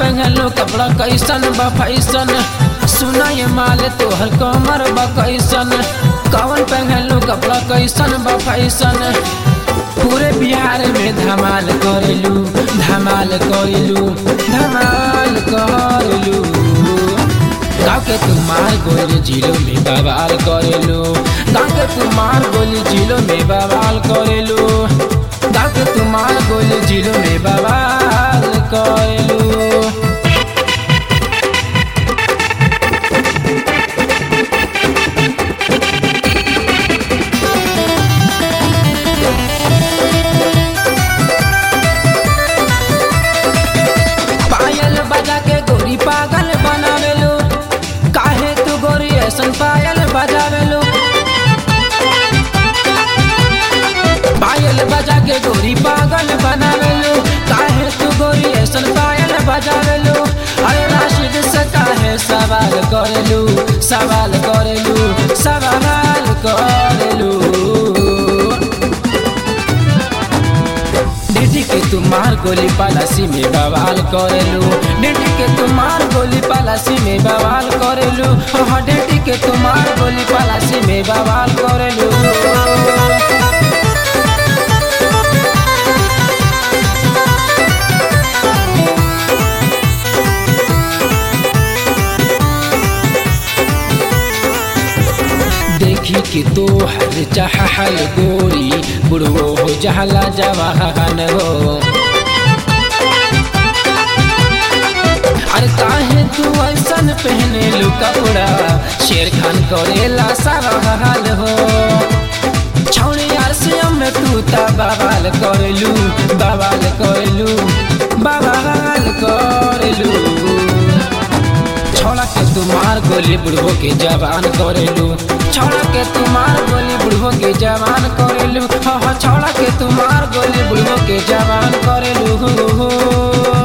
पहनलो कपड़ा कैसन बा फैसन सुना ये माल तोहर कमर बा कैसन कौन पहनलो कपड़ा कैसन बा फैसन पूरे बिहार में धमाल करेलू धमाल करेलू धमाल करेलू गाँव के तुम्हार गोली जिलो में बवाल करेलू गाँव के तुम्हार गोली जिलो में बवाल करेलू गाँव के तुम्हार गोली जिलो में बवाल करेलू पायल बजा के गोरी पागल बनावेलू काहे तू गोरी ऐसन पायल बजावेलू पायल बजा के गोरी पागल बनावेलू काहे तू गोरी ऐसन पायल बजावेलू अरे राशिद से काहे सवाल करेलू सवाल करेलू सवाल करेलू डिटी के तुम्हार गोली पलासी में बवाल करेलू डिटी के तुम्हार गोली पलासी में बवाल करेलू हाँ डिटी के तुम्हार गोली पलासी में बवाल करेलू देखी कि तो हर चाहल गोरी बुढ़ो हो जहला जवाहन हो अरे काहे तू ऐसन पहने लू कपड़ा शेर खान करेला सवाल हो छौड़ी यार से में तू ता बवाल करेलू बवाल करेलू बवाल करेलू छोड़ा के तुम्हार गोली बुढ़ो के जवान करेलू छोड़ा के तुम्हार गोली बुढ़ो के जवान करेलू हाँ हाँ छोड़ा के तुम्हार गोली बुढ़ो के जवान करेलू